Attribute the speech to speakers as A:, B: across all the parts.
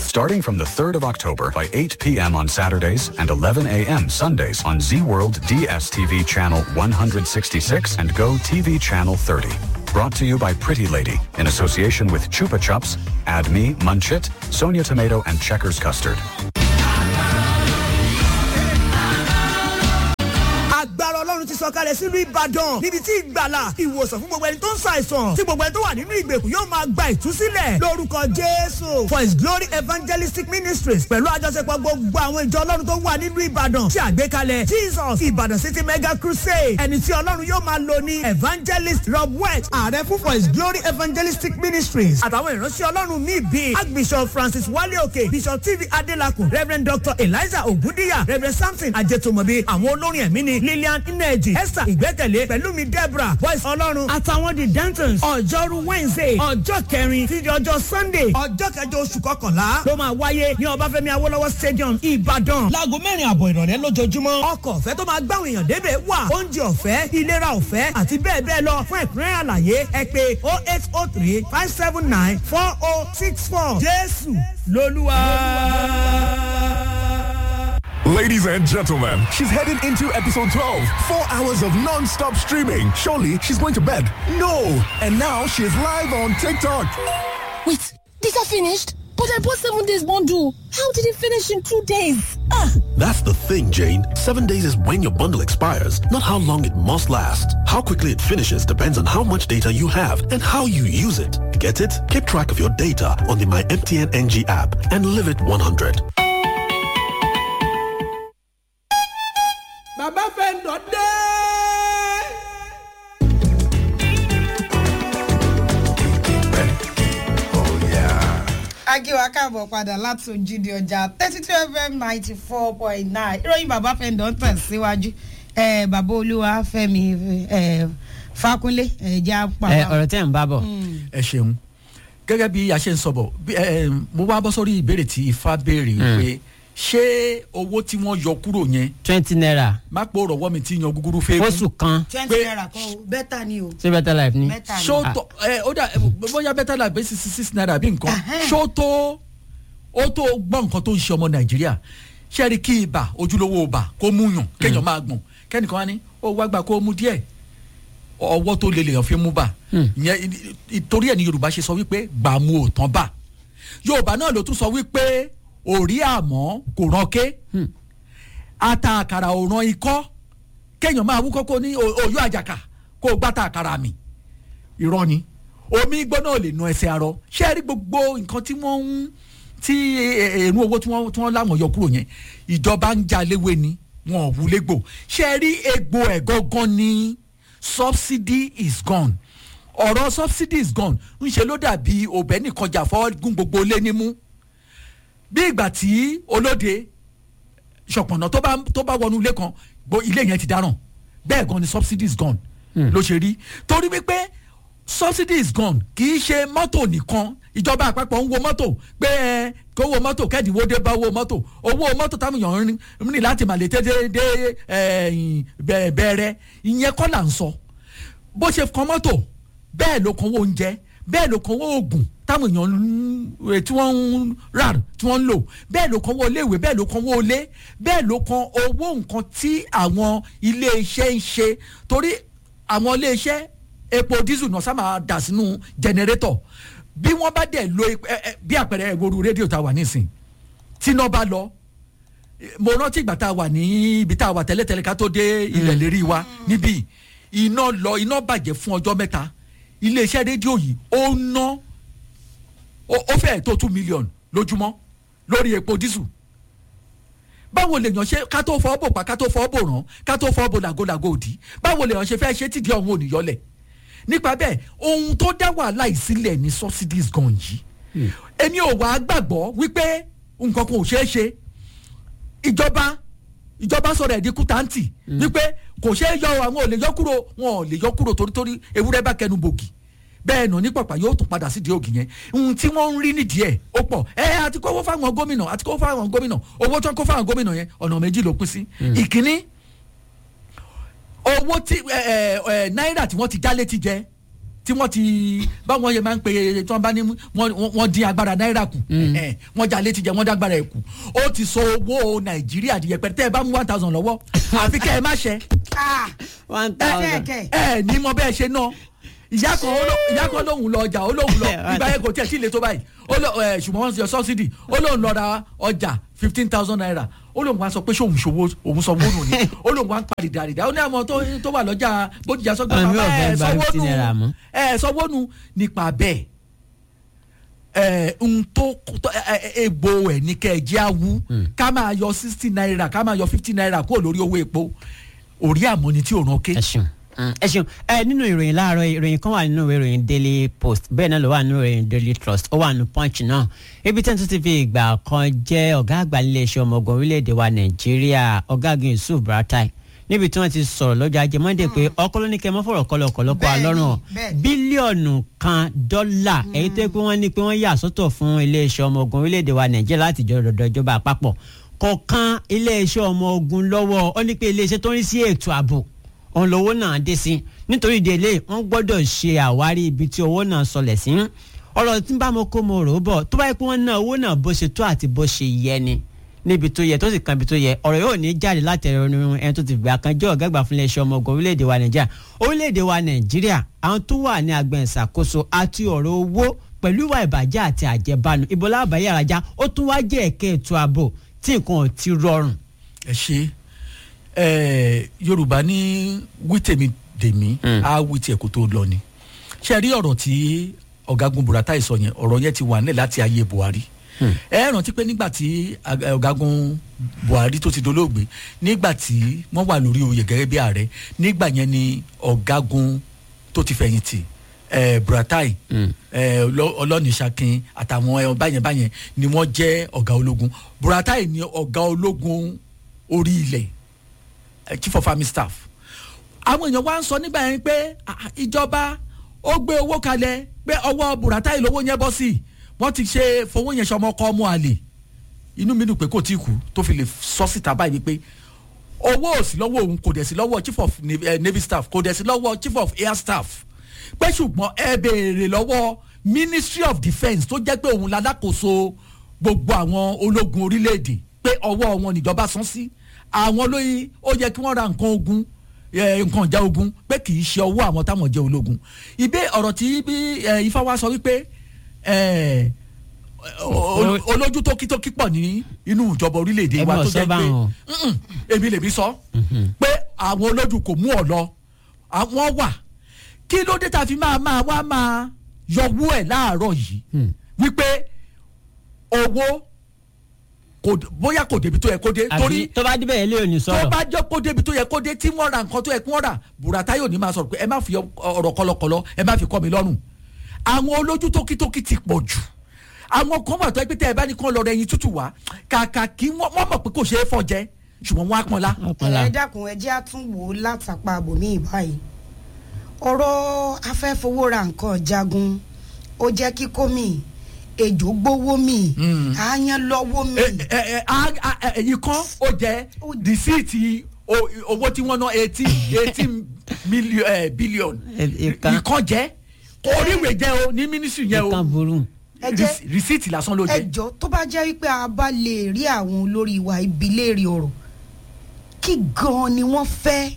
A: starting from the 3rd of October by 8 p.m. on Saturdays and 11 a.m. Sundays on Z World DSTV channel 166 and Go TV channel 30. Brought to you by Pretty Lady in association with Chupa Chups, Add Me, Munch It, Sonia Tomato, and Checkers Custard.
B: agbára ọlọ́run ti sọ̀kalẹ̀ sílùú ìbàdàn níbi tí ìgbàlà ìwòsàn fún gbogbo ẹni tó ń ṣàìsàn tí gbogbo ẹni tó wà nínú ìgbèkùn yóò máa gba ìtúsílẹ̀ lórúkọ jésù for his glory evangelistic ministries pẹ̀lú àjọṣepọ̀ gbogbo àwọn ìjọ ọlọ́run tó wà nínú ìbàdàn tí àgbékalẹ̀ jesus ìbàdàn city mega crusade ẹni tí ọlọ́run yóò máa lò ní evangelist rob west ààrẹ fún for his glory evangelistic ministries àtàwọn ìránṣẹ́ ọlọ́run míì bíi archbishop francis wale òkè bishop tv adelakun reverend dr eliza ogundiya reverend samson ajetomobi àwọn olórin ẹ̀mí ni lillian ineji esther ìgbẹ́kẹ̀lé pẹ̀lúmi deborah voice ọlọ́run àtàwọn the dentons ọjọ́rú wednesday ọjọ́ kẹrin títí ọjọ́ sunday ọjọ́ kẹjọ oṣù kọkànlá ló máa wáyé ní ọbáfẹ́mi awolowo stadium ìbàdàn láago mẹ́rin àbọ̀ ìrọ̀lẹ́ lójoojúmọ́ ọkọ̀ ọ̀fẹ́ tó máa gbáwọn èèyàn débẹ̀ wà oúnjẹ ọ̀fẹ́ ìlera ọ̀fẹ́ àti bẹ́ẹ̀ bẹ́ẹ̀ lọ fún ẹ̀kúnrẹ́ àlàyé ẹ pé oh eight oh three five seven nine four oh six four jésù lolúwa.
C: Ladies and gentlemen, she's heading into episode 12. Four hours of non stop streaming. Surely she's going to bed. No! And now she's live on TikTok.
D: Wait, these are finished? But I bought seven days bundle. How did it finish in two days? Ah!
E: That's the thing, Jane. Seven days is when your bundle expires, not how long it must last. How quickly it finishes depends on how much data you have and how you use it. Get it? Keep track of your data on the My MTN NG app and live it 100.
F: bàbá fẹ́ǹdọ̀ dé.
G: akíwa káàbọ̀ padà láti ojúde ọjà thirty two fm ninety four point nine ìròyìn bàbá fẹ́ǹdọ̀ ń tẹ̀síwájú ẹ̀ bàbá olúwa fẹ́mi ẹ̀ fakunlé ẹ̀ jẹ́ apá.
H: ẹ ọ̀rọ̀ tẹ́ ń bá bọ̀.
I: ẹ ṣeun gẹ́gẹ́ bí a ṣe ń sọ bọ̀ bí, ẹ, ẹ, mo wá bọ́ sórí ìbéèrè tí ifá béèrè pé ṣé owó tí wọ́n yọ kúrò yẹn
H: twenty naira
I: má pò rọ̀wọ́ mi tí yan gúgúrú fẹ́
H: oṣù kan
G: twenty naira kan o bẹ́tà ni o.
H: ṣé better life ni.
G: Better ni.
I: ṣó tó ẹ ó dà ẹ, bóyá bẹ́tà là bẹ́ẹ̀ six six naira bí nǹkan ṣó tó ó tó gbọ́ nǹkan tó ń ṣe ọmọ nàìjíríà ṣé ẹ rí kí ibà ojúlówó ibà kó mú yàn kéèyàn máa gbọ̀n kẹ́nìkan wá ní ó wá gbà kó mú díẹ̀ ọwọ́ tó lè lèèyàn fi mú bà ìyẹn ìtorí ẹ̀ ní yorùbá ṣe sọ wípé gbàmú ò tán bà yorùbá náà ló tún sọ wípé òrí àmọ́ kò ránké ata àkàrà ò ran ikọ́ kéèyàn máa wúkọ́ kó ní o- òyò àjàkà kó o gbá ta àkàrà mi irọ́ ni omi gbóná ò lè nu ẹsẹ̀ arọ ṣé ẹ rí gbogbo nǹkan tí wọ́n ń tí èrú owó tí wọ́n tí wọ́n láwọn yọ kúrò yẹn ìjọba ń já léwé ni wọn ò wúlé gbò ṣé ẹ rí egbò ẹ̀ gangan ni subsidy is gone ọ̀rọ̀ subsidy is gone ń ṣe ló dàbí òbẹ́ nìkan jà fọ́ gún gbogbo lé nímú bí ìgbà tí olóde ṣọ̀pọ̀nà tó bá tó bá wọnú ilé kan gbo ilé yẹn ti dáràn bẹ́ẹ̀ gan ni subsidy is gone ló ṣe rí torí wípé subsidy is gone kì í ṣe mọ́tò nìkan ìjọba àpapọ̀ ń wo mọ́tò pé ẹ kó wo mọ́tò kẹ́ẹ̀dínwó dé bá owó mọ́tò owó mọ́tò táwọn èèyàn ń rìn- ń rìn láti màlété dé dé ẹ̀yìn bẹ̀- bẹ̀rẹ̀ ìyẹn kọ́ là ń sọ bó ṣe kan mọ́tò bẹ́ẹ̀ ló kan owó oúnjẹ bẹ́ẹ̀ ló kan owó oògùn táwọn èèyàn ń- eh, tí wọ́n ń rà tí wọ́n ń lò bẹ́ẹ̀ ló kan owó iléèwé bẹ́ẹ̀ ló kan owó ilé bẹ́ẹ̀ ló kan owó nǹkan tí àwọn iléeṣẹ́ ń ṣe torí àwọn iléeṣẹ́ epo dísù náà sábà dà sínú jẹnẹrétọ̀ bí wọ́n bá dẹ̀ lo epo- ẹ- ẹ, bí àpẹẹrẹ ìwòrú rédíò tá a wà nísìn tí iná bá lọ mo rántí ìgbà tá a wà ní ibi tá a wà tẹ́lẹ̀tẹ́lẹ̀ ká tó dé ilẹ̀ lérí wa níbí iná lọ iná bàjẹ́ fún ọjọ́ mẹ́ta iléeṣẹ́ rédíò yìí ó ná ó ó fẹ́ẹ̀ tó two million lójúmọ́ lórí epo dísù báwo lèèyàn ṣe ká tó fọ́ bò pa ká tó fọ́ bò rán ká tó fọ́ bò làgòlàgò òdì báwo lèèyàn ṣe fẹ́ ṣe tìdí ọ̀hún òníyọlẹ̀ nípa bẹ́ẹ̀ ohun tó dá wàhálà ìsílẹ̀ ní subsidies gan yìí èmi ò wá gbàgbọ́ wípé nǹkan kan ò ṣeé ṣe ìjọba ìjọba sọ̀rọ̀ ẹ̀dín kútáǹtì wípé kò ṣeé yọ àwọn ò lè yọ kúrò wọn ò lè yọ kúrò torítorí ewúrẹ́ bá kẹnu bògì bẹ́ẹ̀ nà ní pàpà yóò tún padà sídìí ògì yẹn ohun tí wọ́n ń rí nídìí ẹ̀ ó pọ̀ ẹ àti kówó fáwọn gómìnà àti kówó fáwọn gómìnà owó tó ń kó fáwọn gómìnà yẹn ọ̀nà méjì ló pín sí ìkíní owó tí ẹ ẹ ẹ náírà tí wọ́n ti já létí jẹ tí wọ́n ti báwọn yẹn máa ń pe tí wọ́n bá ní wọ́n wọ́n dín agbára náírà kù ẹ̀, wọ́n já létí jẹ wọ́n dá agbára ẹ̀ kù ó ti sọ owó nàìjíríà di yẹpẹrẹ tẹ́ ẹ bá mú one thousand lọ́wọ́ àfi kẹ́ ẹ má ṣẹ́
G: Ah,
F: one
G: ẹ
F: thousand.
G: kẹ̀kẹ́.
I: ẹ ní mọ bẹ́ẹ̀ ṣe náà ìyá kan ó ló- ìyá kan lóhùn lọ ọjà ó lóhùn lọ ìgbà yẹn kò tiẹ̀ tí ì le tó báyìí ó lọ ẹ ṣùgbọ́n wọ́n ti yọ sọ́sídì ó lóhùn lọ ra ọjà fifteen thousand naira ó lóhùn wá sọ pé ṣòwò ṣòwò òun sọ wónù ni ó lóhùn wá ń parí dàrídà ó ní àwọn tó tó wà lọ́jà bójújà sọ́gbà
F: Àwọn mi ò
I: bàbá
F: fẹ́
I: ẹ
F: gba
I: sọ́wọ́nù
F: 15 naira mọ́.
I: ẹ sọ́wọ́nù nípa bẹ́ẹ̀ ẹ n tó tó- ẹ, ẹ, egbò ẹ ní kẹ ẹ jẹ́ awú ká máa yọ sixty naira ká máa yọ fifty naira kúrò lórí owó epo orí àmọ́ni tí ò rán ké.
F: ẹ ṣeun Mm, ẹ ṣeun ẹ nínú ìròyìn láàárọ̀ yìí, ìròyìn kan wà nínú ìwé ìròyìn daily post bẹ́ẹ̀ náà ló wà nínú ìròyìn daily trust ó wà nínú punch náà ibi tí wọ́n tún ti fi ìgbà kan jẹ́ ọ̀gá àgbà iléeṣẹ́ ọmọ ogun orílẹ̀-èdè wa nàìjíríà ọ̀gágun yusuf buratai níbi tí wọ́n ti sọ̀rọ̀ lọ́jọ́ ajé monday pé ọkọ ló ní kẹ́ mọ́ fọ̀rọ̀ kọ́ lọ́kọ́ lọ́kọ́
G: Bẹ́ẹ̀ni,
F: alọ́rùn
G: bẹ́ẹ̀ni.
F: bílíọ̀nù kan dọ́là èyí tó yẹ pé wọ́n ní pé wọ́n yà sọ́tọ̀ fún iléeṣẹ́ ọmọ ogun orílẹ̀-èdè wa nàìjíríà láti jọ dọ̀dọ̀ ìjọba àpapọ̀ kọ̀ọ̀kan iléeṣẹ́ ọmọ ogun lọ́wọ́ ó ní pé iléeṣẹ́ tó ń rí sí ètò ààbò òun lówó náà dé sí nítorí ìdílé wọn gbọ́dọ̀ ṣe àwárí ibi tí owó náà sọlẹ̀ sí ọ̀rọ̀ tí ń bá mo kó mo rò ó bọ̀ tó bá yẹ pé wọ́n ná owó náà bó ṣe tó àti bó ṣe yẹ ni níbi tó yẹ tó sì kan ibi tó yẹ ọ̀rọ̀ yóò ní jáde láti ẹ̀rọ onírun ẹni tó ti gbà kan jẹ́ ọ̀gá àgbà fún iléeṣẹ́ ọmọ ogun orílẹ̀-èdè wa nàìjíríà orílẹ̀-èdè wa nàìjíríà àwọn tó wà ní agbẹ̀ ìṣàkóso àti ọ̀rọ̀ owó pẹ̀lú ìwà ìbàjẹ́ àti àjẹbánu ìbọlá àbáyé àràjá ó tún wá jẹ́ ẹ̀kẹ́ ètò ààbò tí nǹkan ò ti rọrùn
I: ẹ ṣe ẹ yorùbá ní wítèmi dèmí á wí tiẹ̀ kó tó lọ ni ṣe rí ọ̀rọ̀ tí ọ̀gágun buratai sọ yẹn ọ̀rọ̀ yẹn ti wà nílẹ̀ láti ayé buhari ẹ rántí pé nígbà tí ag- ẹ, ọ̀gágun buhari tó ti dolóògbé nígbà tí wọ́n wà lórí oyè gẹ́gẹ́ bí ààrẹ nígbà yẹn ni ọ̀gágun tó ti fẹ̀yìntì ẹ buratai ẹ ọlọ- ọlọ́nìṣakin àtàwọn ẹ báyẹn báyẹn ni wọ́n jẹ́ ọ̀gá ológun buratai ni ọ̀gá ológun orí ilẹ̀ eh, chief of army staff àwọn èèyàn wá ń sọ nígbà yẹn pé ah, ah, ìjọba ó gbé owó kalẹ̀ pé ọwọ́ buratai lówó yẹn bọ́ sí wọ́n ti ṣe fowó yẹn ṣọmọ kọ́ ọmọ àlè inú mi dùn pé kò tí ì kú tó fi lè sọ síta báyìí pé owó ò sí lọ́wọ́ òun kò dẹ̀ sí lọ́wọ́ chief of navy, eh, navy staff kò dẹ̀ sí lọ́wọ́ chief of air staff pé ṣùgbọ́n ẹ béèrè lọ́wọ́ ministry of defence tó jẹ́ pé òun lalákòóso gbogbo àwọn ológun orílẹ̀-èdè pé ọwọ́ wọn níjọba san sí àwọn olóyin ó yẹ kí wọ́n ra nǹkan ogun eh, nǹkan ìjà ogun pé kì í ṣe ọwọ́ àwọn táwọn jẹ́ ológun ìbé ọ̀rọ̀ tí bí eh, ifá wa sọ wípé eh, o- o- olójú tókítókí pọ̀ ní inú ìjọba orílẹ̀-èdè wa
F: Ẹgbẹ́
I: tó
F: ọ̀sọ́
I: jẹ́
F: bá
I: pé
F: wọn.
I: Mm-mm, èmi lèmi sọ pé àwọn olójú kò mú ọ lọ àwọn wà kí ló dé tá a fi máa máa wá máa yọwọ́ ẹ̀ láàárọ̀ yìí wípé owó kò d- bóyá kò débi tó yẹ kó dé
F: àbí
I: torí
F: tó bá débẹ̀ ilé òní
I: tó
F: sọ̀rọ̀
I: bá jẹ́ kó débi tó yẹ kó dé tí wọ́n ra nǹkan tó yẹ kí wọ́n rà burata yóò ní máa sọ̀rọ̀ pé ẹ má fi ọ- ọ̀rọ̀ kọlọkọlọ ẹ má fi kọ́ mi lọ́rùn àwọn olójú tókítókí ti pọ̀ jù àwọn kan wà tó ẹ pé tẹ́ ẹ bá ní kán lọ rẹ ẹyin tútù wá kàkà kí wọ́n wọ́n mọ̀ pé kò ṣeé fọ́ jẹ ṣùgbọ́n wọ́n á pọn lá.
F: ọ̀pọ̀lá
G: ẹ dákun ẹ jẹ́ àtúnwò látàpá àbòmí ìbáyìí ọ̀rọ̀ afẹ́fowóra nǹkan jagun ó jẹ́ kíkó mi ejò gbówó mi àyàn lọ́wọ́ mi
I: ẹ ẹ ẹ a- a- ẹ, èyí kan ó jẹ rìsíìtì o- owó tí wọ́n ná eighty eighteen million billion
F: ìkan
I: ìkan jẹ́ oríwèé jẹ́ o ní mínísírì yẹn
F: ìkan
I: o
F: burú
G: ẹ jẹ́
I: Rìsí- rìsíìtì lásán ló jẹ́.
G: ẹjọ́ tó bá jẹ́ wípé a bá lè rí àwọn olórí wa ibi léèrè ọ̀rọ̀ kí gan-an ni wọ́n fẹ́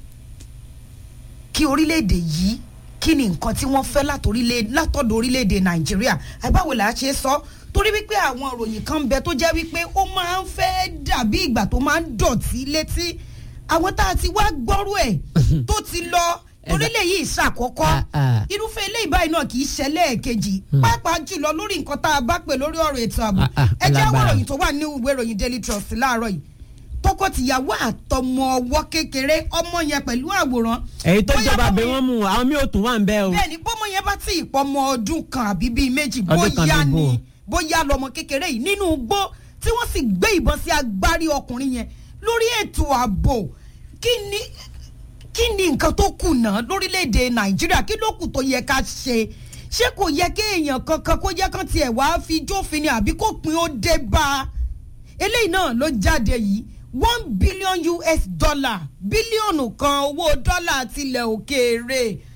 G: kí orílẹ̀-èdè yìí kí ni nǹkan tí wọ́n fẹ́ látorílẹ̀- látọ̀dọ̀ orílẹ̀-èdè nàìjíríà àbáwò là á ṣe sọ torí wípé àwọn ìròyìn kan ń bẹ tó jẹ́ wípé ó máa ń fẹ́ dàbí ìgbà tó máa ń dọ̀tí létí àwọn tá a ti wá gbọ́rú ẹ̀ tó ti lọ orílẹ̀ yìí ṣàkọ́kọ́
F: Ah, ah.
G: irúfẹ́ eléyìí báyìí náà kì í ṣẹlẹ̀ kejì pàápàá jùlọ lórí nǹkan tá a bá pè lórí ọ̀rọ̀ ètò ààbò
F: Ah, ah,
G: ẹ jẹ́ àwọn
F: alágbára.
G: ìròyìn tó wà ní ìwé ìròyìn daily trust láàárọ̀ yìí tọkọtìyàwó àtọmọ ọwọ́ kékeré ọmọ yẹn pẹ̀lú àwòrán
F: èyí tó
G: Bóyá
F: jọba
G: bọ́mọ
F: bẹ
G: yẹn-
F: wọn mú àwọn mi ò tún wà ń bẹ o
G: bẹ́ẹ̀ni bọ́mọ yẹn bá tí ì pọ́mọ ọdún kan àbí bíi méjì
F: Ọdún kan
G: bóyá
F: bíi bò.
G: ni bóyá lọmọ kékeré yìí nínú igbó tí wọ́n sì gbé ìbọn sí agbárí ọkùnrin yẹn lórí ètò ààbò kí ni kí ni nǹkan tó kùnà lórílẹ̀‐èdè nàìjíríà kí ló kù tó yẹ ká ṣe ṣé kò yẹ kí èèyàn kankan kó jẹ́ kán tiẹ̀ wá fi jófin ni àbí kó pin ó dé bá a eléyìí náà ló jáde yìí one billion us dollar bílíọ̀nù kan owó dọ́là tilẹ̀ òkèèrè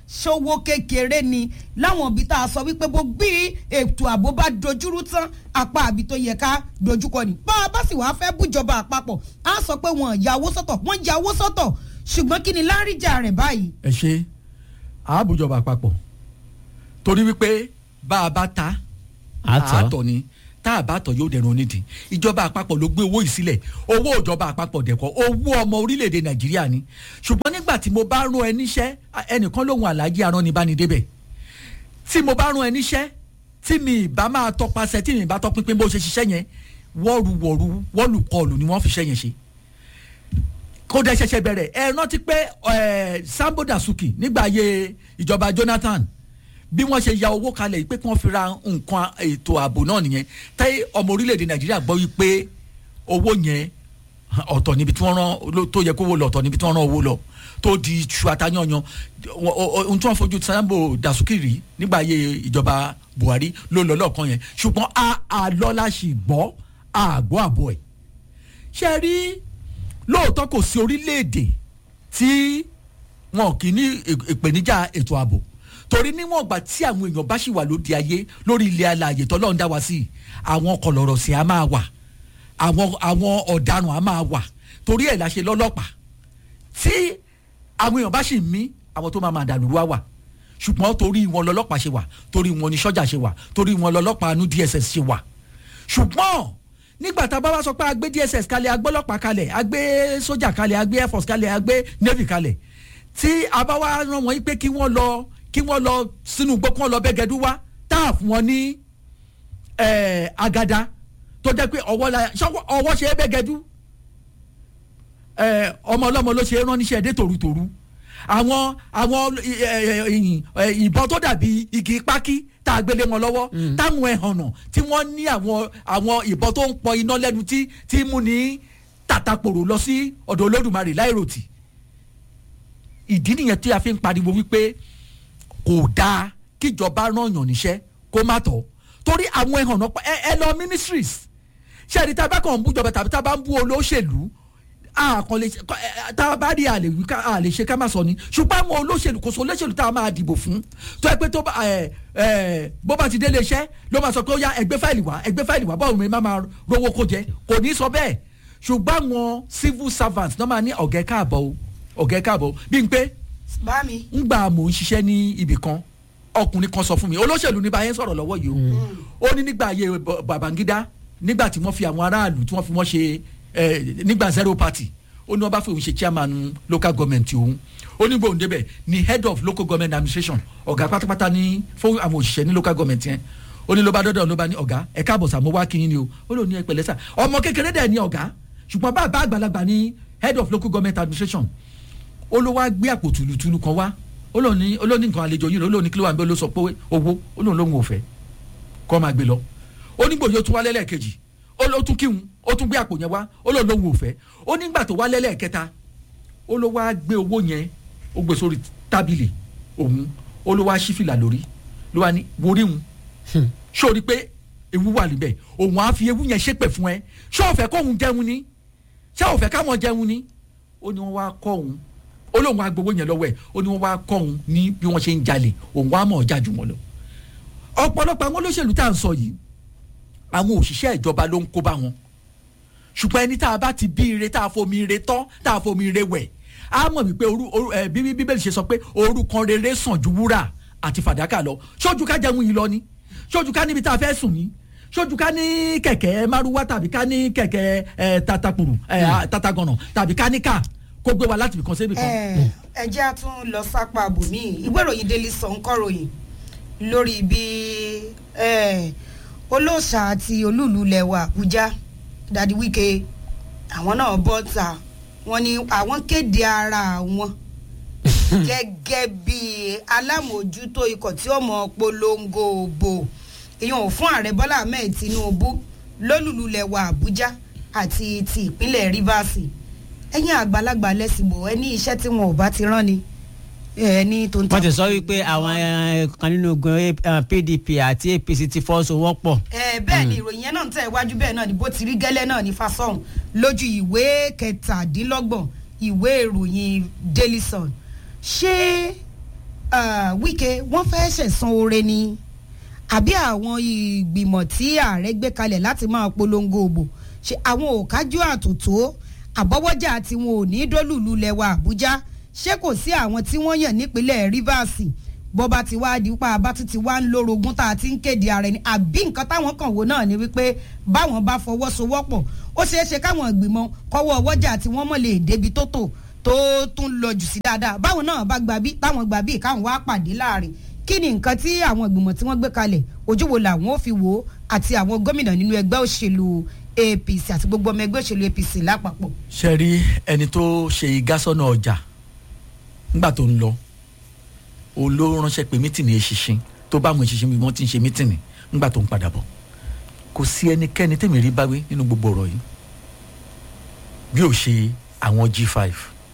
G: ṣòwò kékeré ni láwọn ibi tá a sọ wípé bó bí ètò ààbò bá dojúrú tán apá àbí tó yẹ ká dojúkọ ni bá a bá sì wá fẹ́ bújọba àpapọ̀ á sọ pé wọn ya owó sọ́tọ̀ wọ́n ya owó sọ́tọ̀ ṣùgbọ́n kí ni láríjà rẹ̀ báyìí.
I: ẹ ṣe àbújọba àpapọ̀ torí wípé bá a bá ta
F: Àtọ̀.
I: àtọ̀ ni tá a bá tọ̀ yóò dẹrùn onídìí ìjọba àpapọ̀ ló gbé owó yìí sílẹ̀ owó ìjọba àpapọ̀ dẹ̀kọ́ owó ọmọ orílẹ̀-èdè nàìjíríà ni ṣùgbọ́n nígbà tí mo bá rán ẹ níṣẹ́ ẹnìkan lóhun àlàyé aránibánidébẹ̀ tí mo bá rán ẹ níṣẹ́ tí mi ìbá máa tọpasẹ̀ tí mi ìbá tọpinpin bó ṣe ṣiṣẹ́ yẹn wọ́ọ̀rùwọ̀rù wọ́ọ̀lùkọlù ni wọ́n fi ṣẹ́ yẹn ṣe kó dẹ ṣẹ̀ṣẹ̀ bẹ̀rẹ̀ ẹ rántí pé ẹ sambo dasuki nígbà ayé ìjọba jonathan bí wọ́n ṣe ya owó kalẹ̀ yìí pé kí wọ́n fi ra nǹkan ètò ààbò náà nìyẹn tẹ́ ọmọ orílẹ̀-èdè nàìjíríà gbọ́ wípé owó yẹn ọ̀tọ̀ níbi tí wọ́n rán ló- tó yẹ kó wó lọ ọ̀tọ̀ níbi tí wọ́n rán owó lọ tó di iṣu atayanyan ohun tí wọ́n fojú sambo dasuki rí nígbà ayé ìjọba buhari ló lọ lọ́ọ̀kan yẹn ṣùgbọ́n a àlọ́lá sì gbọ́ àgbọ̀ àbọ̀ ẹ̀ ṣe rí lóòótọ́ kò sí orílẹ̀-èdè tí wọn kì í ní ì- ìpèníjà ètò ààbò torí níwọ̀n ìgbà tí àwọn èèyàn bá sì wà lóde ayé lórí ilẹ̀ alààyè tọ́lọ́run dá wa sí àwọn kọlọ̀rọ̀sì á máa wà àwọn àwọn ọ̀daràn á máa wà torí ẹ̀ la ṣe lọ́lọ́pàá tí àwọn èèyàn bá sì mí àwọn tó máa máa dàlúrú á wà ṣùgbọ́n torí wọn lọ́lọ́pàá ṣe wà torí wọn ni sọ́jà ṣe wà torí wọn lọ́lọ́pàá nú dss ṣe wà ṣùgbọ́n nígbà tá a bá wá sọ pé a gbé dss kalẹ̀ a gbé ọlọ́pàá kalẹ̀ a gbé sójà kalẹ̀ a gbé air force kalẹ̀ a gbé navy kalẹ̀ tí a bá wá rán wọn yí pé kí wọ́n lọ kí wọ́n lọ sínú igbó kí wọ́n lọ bẹ́gẹ́dú wá tá a fún wọn ní eh, agada tó jẹ́ pé ọwọ́ la ṣọwọ́ ọwọ́ ṣe é bẹ́gẹ́dú eh, ọmọ ọlọ́mọ ló ṣe é rán níṣẹ́ dé tòrutòru àwọn àwọn ì- ẹ- ẹ- ẹ- ìbọn tó dàbí igi pákí tá a gbélé wọn lọ́wọ́ táwọn ẹ̀hànnà tí wọ́n ní àwọn àwọn ìbọn tó ń pọ iná lẹ́nu tí tí mú ní tàtàpòrò lọ sí ọ̀dọ̀ olódùmarè láìròtì ìdí nìyẹn tí a fi ń pariwo wípé kò dáa kíjọba rán yàn níṣẹ́ kó má tọ̀ torí àwọn ẹ̀hànnà pa- ẹ ẹ lọ ministries ṣé ẹni tá a bá kàn ń bú jọba tàbí tá a bá ń bú olóṣèlú àkàn lè ṣe kọ- ẹ, ẹ, tá a bá rí àlè wí ká àlè ṣe ká má sọ ni ṣùgbọ́n àwọn olóṣèlú kò sọ olóṣèlú tá a máa dìbò fún tó ẹ pé tó bá ẹ ẹ bó bá ti délé iṣẹ́ ló máa sọ pé ó yá ẹgbẹ́ fáìlì wá ẹgbẹ́ fáìlì wá báwo ni má máa rówó kó jẹ kò ní sọ bẹ́ẹ̀ ṣùgbọ́n àwọn civil servants náà máa ní ọ̀gẹ́ káàbọ̀ o ọ̀gẹ́ káàbọ̀ o bí n pé
G: bá mi.
I: ngbà mò ń ṣiṣẹ́ ní ibì kan ọkùnrin kan sọ fún mi olóṣèlú ní báyẹn sọ̀rọ̀ lọ́wọ́ yìí o ó ní nígbà ayé Ba- babangida nígbà tí wọ́n fi àwọn aráàlú tí wọ́n fi wọ́n ṣe eh, nígbà zero party ó ní wọ́n bá fi òun ṣe chairman local government òun ó ní gbòǹde bẹ̀ ni head of local government administration ọ̀gá pátápátá ní fún àwọn òṣìṣẹ́ ní local government yẹn ó ní ló bá dọ́dọ̀ ló bá ní ọ̀gá ẹ káàbọ̀ sà mo wá kí yín ni o ó lò ní ẹ pẹ̀lẹ́ sà ọmọ kékeré dẹ̀ ní ọ̀gá ṣùgbọ́n bàbá àgbàlagbà ní head of local government administration ó ló wá gbé àpò tùlùtùlù kan wá ó lóun ní ó lóun ní nǹkan àlejò yìí ó lóun ní kí ló wà ń bẹ ó ló sọ pé owó ó lóun lóun ò fẹ́ kọ́ máa gbé lọ ó nígbò yóò tún wá lẹ́lẹ́kejì ó ló tún kíhun ó tún gbé àpò yẹn wá ó lóun lóun ò fẹ́ ó nígbà tó wá lẹ́lẹ́kẹta ó ló wá gbé owó yẹn ó gbé sórí tábìlì òun ó ló wá sí fìlà lórí ló wá ní worí hun ṣó rí pé ewu wà níbẹ̀ òun á fi ewu yẹn ṣépè fún ẹ ṣé ò fẹ́ kóhun jẹun ni ṣé ò fẹ́ káwọn jẹun ni ó ní wọ́n wá kọ́ òun ó lóun wá gbowó yẹn lọ́wọ́ ẹ̀ ó ní wọ́n wá kọ́ òun ní bí wọ́n ṣe ń jalè òun wá mọ̀ ọ́jà jù wọ́n lọ. ọ̀pọ̀lọpọ̀ àwọn olóṣèlú tá à ń sọ yìí àwọn òṣìṣẹ́ ìjọba ló ń kó bá wọn ṣùgbọ́n ẹni tá a bá ti bí ire tá a fomi ire tọ́ tá a fomi ire wẹ̀ á mọ̀ wípé orú orú ẹ bí bíbélì ṣe sọ pé orúkọ rere sàn ju wúrà àti fàdákà lọ ṣojú ká jẹun yìí lọ ni ṣojú ká níbi tá a fẹ́ sùn ni ṣojú ká ní kẹ̀kẹ́ márúwá tàbí ká ní kẹ̀kẹ́ ẹ tatakùrù ẹ tatagànà tàbí ká ní ká kó gbé wa láti ibìkan sí ibìkan.
G: ẹ ẹ jẹ́ a tún lọ sápá bòmí ìwé ìròyìn daily sun kọ́ròyìn lórí bí eh, olóòṣà àti olúùlú lẹ̀wà àbújá dadi wike àwọn náà bọ́ ta wọ́n ní àwọn kéde ara wọn gẹ́gẹ́ bí alámòójútó ikọ̀ tí ó mọ polongo òbò ìyẹn ò fún ààrẹ bọ́lá ahmed tinubu lólùlú lẹ̀wà àbújá àti ti ìpínlẹ̀ rivers ẹ̀yin àgbàlagbà lẹ́sìnbò ẹ ní iṣẹ́ tí wọn ò bá ti rán ni ẹ ní tó ń
F: wọ́n ti sọ wípé àwọn eh, kan nínú ogun eh, pdp àti apc ti fọ́sowọ́pọ̀.
G: ẹ bẹ́ẹ̀ ni ìròyìn yẹn náà ń tẹ̀ wájú bẹ́ẹ̀ náà ni bó ti rí gẹ́lẹ́ náà ní fasọ̀hún lójú ìwé kẹtàdínlọ́gbọ̀n ìwé ìròyìn daily sun ṣé ah, wike wọ́n fẹ́ ṣẹ̀san oore ni àbí àwọn ìgbìmọ̀ tí ààrẹ gbé kalẹ̀ láti máa polongo òbò ṣe àwọn ò kájú àtòtó àbọ̀wọ́jà tí wọn ò ní dólùlù lẹ́wà àbújá ṣé kò sí àwọn tí wọ́n yàn nípínlẹ̀ rivers bọ́ba ti wá di pa abá tún ti wá ń lórogún tá a ti ń kéde ara ẹni àbí nǹkan táwọn kàn wò náà ni wípé báwọn bá fọwọ́sowọ́pọ̀ ó ṣeé ṣe káwọn ìgbìmọ̀ kọ́wọ́ ọwọ́jà tí wọ́n mọ̀ lè débi tó tò tó tún lọ jù sí dáadáa báwọn náà bá gba bí táwọn gba bí káwọn wá pàdé láàrin kí ni nǹkan tí àwọn ìgbìmọ̀ tí wọ́n gbé kalẹ̀ ojú wo làwọn ò fi wò ó àti àwọn gómìnà nínú ẹgbẹ́ òṣèlú apc àti gbogbo ọmọ ẹgbẹ́ òṣèlú apc lápapọ̀.
I: ṣe rí ẹni tó ṣe ìgásọ́nà ọjà nígbà tó ń lọ òun ló ránṣẹ́ pé mítìnì eṣinṣin tó bá àwọn eṣinṣin bí wọ́n ti ń ṣe mítìnì nígbà tó ń padà bọ̀ kò sí ẹnikẹ́ni tèmi rí báwí nínú gbogbo ọ̀rọ̀ yìí bí ò ṣe àwọn g5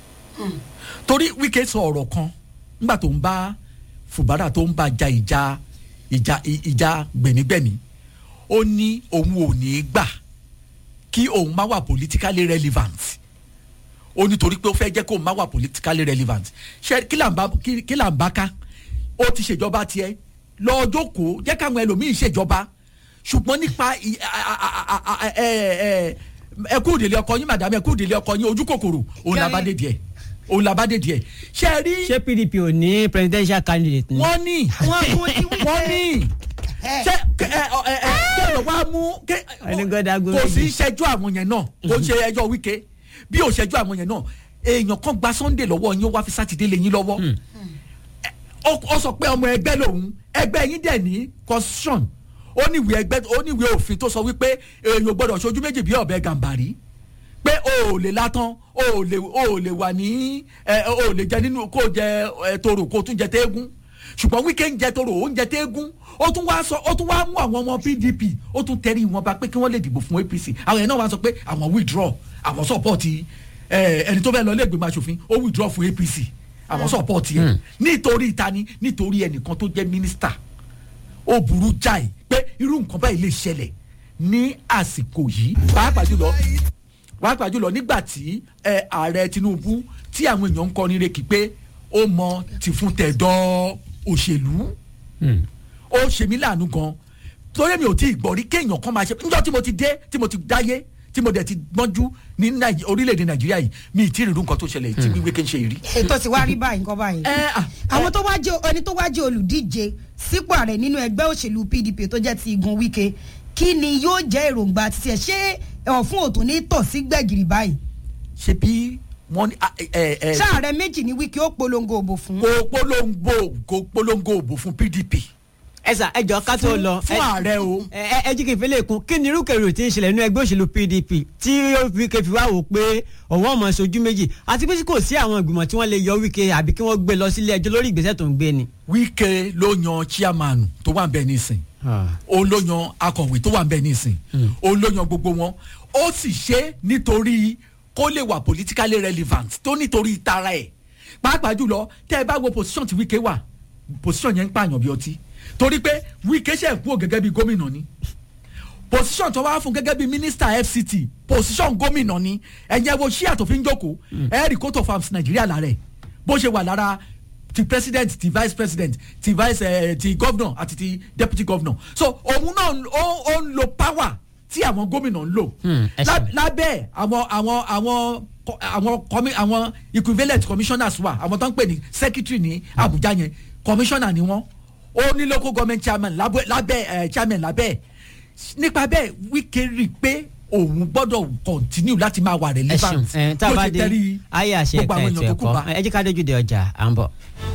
I: torí wíkẹ́ sọ ọ̀rọ̀ kan nígbà tó ń bá fùbárà tó ń bá ja ìjà ìjà ìjà gbẹ̀mígbẹ̀mí ó ní òun ò ní í gbà kí òun má wà politically relevant ó nítorí pé ó fẹ́ jẹ́ kó òun má wà politically relevant ṣe kí là ń bá kí kí là ń bá ká ó ti ṣèjọba tiẹ̀ lọ jókòó jẹ́ káwọn ẹlòmíín ṣèjọba ṣùgbọ́n nípa ì- a- a- a- a- a- ẹ- ẹ- ẹkú ìdílé ọkọ yín màdàmú ẹkú ìdílé ọkọ yín ojú kòkòrò òun làbá dé díẹ̀ òun làbá dé díẹ̀ ṣe é rí
F: ṣé pdp ò ní presidential candidate ni.
I: wọ́n ní
G: wọ́n mú ní wípé-
I: wọ́n ní ṣe ẹ ẹ ẹ ẹ kéèyàn wá mú ké
F: Ẹni gbọ́dọ̀ agbó
I: kò sí
F: méjì.
I: ṣẹjú àwọn yẹn náà kò ṣe ẹjọ́ wíkẹ́ bí ò ṣẹjú àwọn yẹn náà èèyàn kan gba sunday lọ́wọ́ yín ó wá fi sátidé lé yín lọ́wọ́ Ẹ, ó ó sọ pé ọmọ ẹgbẹ́ lòun ẹgbẹ́ yín dẹ̀ ní constitution ó ní ìwé ẹgbẹ́ ó ní ìwé òfin tó sọ wípé èèyàn ò gbọ́dọ̀ ṣojú méjì bí ọ̀bẹ gàǹbàrí pé o ò lè látán o ò lè o ò lè wà ní ẹ o ò lè jẹ nínú kó o jẹ ẹ toro kó o tún jẹ téégún ṣùgbọ́n wíkẹ́ ń jẹ toro ó ń jẹ téégún ó tún wá sọ ó tún wá mú àwọn ọmọ pdp ó tún tẹrí wọn bá pé kí wọ́n lè dìbò fún apc àwọn yẹn náà wá sọ pé àwọn withdraw àwọn support ẹ ẹni tó fẹ́ lọ ilé ìgbìmọ̀ asòfin ó withdraw fún apc àwọn support yẹn nítorí ìtani nítorí ẹnìkan tó jẹ́ mínísítà ó burú jáì pé irú nǹkan báyìí lè ṣẹlẹ̀ ní àsìkò yìí pàápàá jùlọ pàápàá jùlọ nígbà tí ẹ, ààrẹ tinubu tí àwọn èèyàn ń kọrin rekì pé ó mọ tìfún tẹ̀dọ̀ òṣèlú ó ṣe mí láàánú gan torí mi ò tí ì gbọ́ rí kéèyàn kan máa ṣe níjọ́ tí mo ti dé tí mo ti dáyé tí mo dẹ̀ ti gbọ́njú ní Nàìjí- orílẹ̀-èdè nàìjíríà yìí mi ì tí ì rí irú nǹkan tó ṣẹlẹ̀ tí wíwé kí n ṣe rí.
G: ètò ti wá rí báyìí nǹkan báyìí.
I: ẹ à
G: àwọn tó wá jẹ ẹni tó wá jẹ olùdíje sípò ààrẹ nínú ẹgbẹ́ òṣèlú pdp tó jẹ́ ti igun wike kí ni yóò jẹ́ èròǹgbà títí ẹ̀ ṣé ọ̀fun òtún ní tọ̀ sí gbẹ̀gìrì báyìí.
I: ṣe bí wọ́n ní ẹ ẹ ẹ
G: sáàrẹ méjì ní wike ó polongo òbò fún.
I: kò polongo kò polongo òbò fún pdp
F: ẹ sà ẹ jọ ká tó lọ.
I: fún
F: ẹ-
I: ààrẹ o.
F: ẹ ẹ ẹ jí kí n fi lè kún kí ni irúkèrò tí ń ṣẹlẹ̀ nínú ẹgbẹ́ òṣèlú pdp tí ó fi kẹfì wá wò pé ọ̀wọ́ ọmọ ṣojú méjì àti pé kò sí àwọn ìgbìmọ̀ tí wọ́n lè yọ wíkẹ́ àbí kí wọ́n gbé lọ sílé ẹjọ́ lórí ìgbésẹ̀ tó ń gbé ni.
I: wíkẹ́ ló yan chairman tó wà ń bẹ nísìn òun ló yan akọ̀wé tó wà ń bẹ nísìn òun ló yan gbogbo wọn ó sì ṣe nítorí kó lè wà politically relevant tó nítorí tara ẹ̀ pàápàá jùlọ tẹ́ ẹ bá wo position tí wíkẹ́ wà position yẹn ń pààyàn bí ọtí torí pé wíkẹ́ ṣe kúrò gẹ́gẹ́ bí gómìnà ni position tó wá fún gẹ́gẹ́ bí minister fct position gómìnà ni ẹ̀yẹ́ wo ṣíà tó fi ń jókòó ẹ̀ẹ́rì coat of arms nàìjíríà lára ẹ̀ bó ṣe wà lára ti president ti vice president ti vice eh, ti governor àti ti deputy governor so òun náà ó ó ń lo power tí àwọn gómìnà ń lò
F: Hmm, ẹ
I: Lá-
F: ṣeun.
I: lábẹ́ àwọn àwọn àwọn co- àwọn commi- àwọn equivalent commissioners wà àwọn tó ń pè ní secretary ní abuja yẹn commissioner ni wọ́n ó ní local government chairman lábẹ́ lábẹ́ ẹ̀ chairman lábẹ́ ẹ̀ nípa bẹ́ẹ̀ wíkẹ́ rí i pé òun gbọ́dọ̀ continue láti máa wà
F: ẹ
I: relevant
F: ṣeun ẹ tá a
I: bó
F: bá
I: ṣe
F: dé
I: tẹ́rí
F: ayé àṣẹ
I: gbogbo
F: ẹ̀ka
I: àwọn
F: ètò
I: èèyàn tó kù
F: ẹ̀kọ́
I: bá.
F: ẹ jẹ́ ká dójú de ọjà à ń bọ̀.